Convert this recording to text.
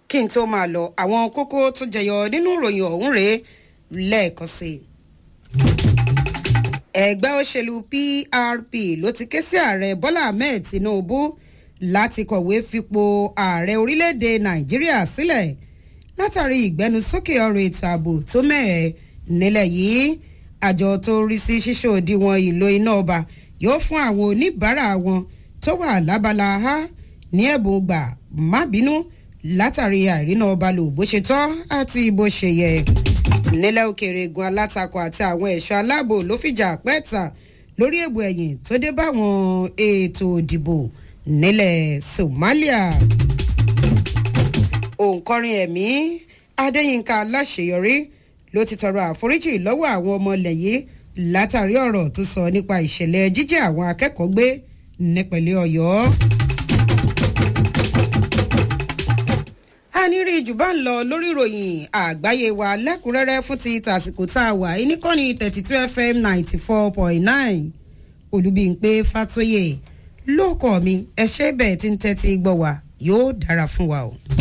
kí n tó máa lọ àwọn kókó tó jẹyọ nínú ìròyìn ọ̀hún rèé lẹ́ẹ̀kan sí i. ẹgbẹ́ òṣèlú prp ló ti ké sí ààrẹ bọ́lá ahmed tinubu láti kọ̀wé fipò ààrẹ orílẹ̀-èdè nàìjíríà sílẹ̀ látàrí ìgbẹnusókè ọ̀rọ̀ ètò ààbò tó mẹ́ẹ̀ nílẹ̀ yìí àjọ tó ń rí sí ṣíṣe òdiwọ̀n ìlò iná ọba yóò fún àwọn oníbàárà wọn tó wà lábala ha ní ẹ̀bùn gbà má bínú látàrí àìrínà ọba lò bó ṣe tọ́ àti bó ṣe yẹ nílẹ̀ òkèèrè egun alátakò àti àwọn ẹ̀ṣọ́ aláàbò ló fìjà pẹ́ẹ́ta lórí èbò ẹ̀yìn tó dé báwọn ètò òdìbò nílẹ̀ somalia òǹkọrin ẹ̀mí adéyínká aláṣeyọrí ló ti tọrọ àforíjì lọ́wọ́ àwọn ọmọ ilẹ̀ yìí látàrí ọ̀rọ̀ tó sọ nípa ìṣẹ̀lẹ̀ jíjẹ́ àwọn akẹ́kọ̀ọ́ gbé nípẹ̀lẹ́ ọ̀yọ́. a ní rí jù bá ń lọ lórí ìròyìn àgbáyé wa lẹ́kùnrẹ́rẹ́ fún ti tàsìkò tá a wà níkànnì thirty two fm ninety four point nine olùbíǹpé fatoyè lóòkọ̀ mi ẹ ṣe bẹ́ẹ̀ tí ń tẹ́tí gbọ́ wa yóò dára fún wa o.